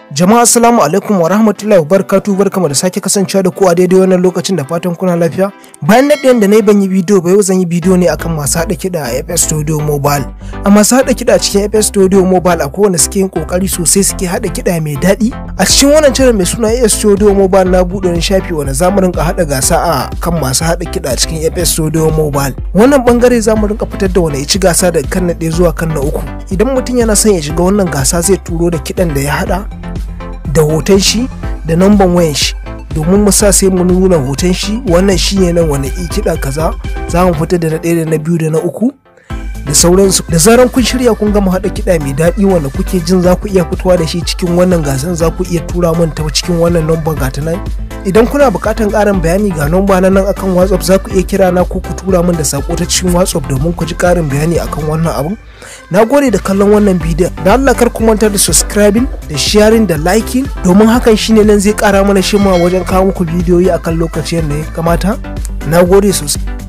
Jama'a assalamu alaikum wa rahmatullahi wa barakatu barkamu da sake kasancewa da ku a daidai wannan lokacin da fatan kuna lafiya. Bayan na da na yi ban yi bidiyo ba yau zan yi bidiyo ne akan masu haɗa kiɗa a FS Studio Mobile. A masu haɗa kiɗa a cikin FS Studio Mobile a kowane suke yin kokari sosai suke haɗa kiɗa mai daɗi. A cikin wannan channel mai suna FS Studio Mobile na buɗe wani shafi wanda za mu rinka haɗa gasa a kan masu haɗa kiɗa a cikin FS Studio Mobile. Wannan bangare za mu rinka fitar da wani ya ci gasa daga kan na ɗaya zuwa kan na uku. Idan mutum yana son ya shiga wannan gasa zai turo da kiɗan da ya haɗa da hoton shi da namban wayan shi domin mu sa sai mu nuna hoton shi wannan shi ne nan wani kiɗa kaza za mu fita da na ɗaya da na biyu da na uku da sauransu da zaran kun shirya kun gama haɗa kiɗa mai daɗi wanda kuke jin za ku iya fitowa da shi cikin wannan gasan za ku iya tura min ta cikin wannan number gata nan idan kuna buƙatar ƙarin bayani ga number na nan akan whatsapp za ku iya kira na ko ku tura min da sako ta cikin whatsapp domin ku ji ƙarin bayani akan wannan abun na gode da kallon wannan bidiyon da Allah kar ku manta da subscribing da sharing da liking domin hakan shine nan zai kara mana shima wajen kawo muku bidiyoyi akan lokacin da ya kamata na gode sosai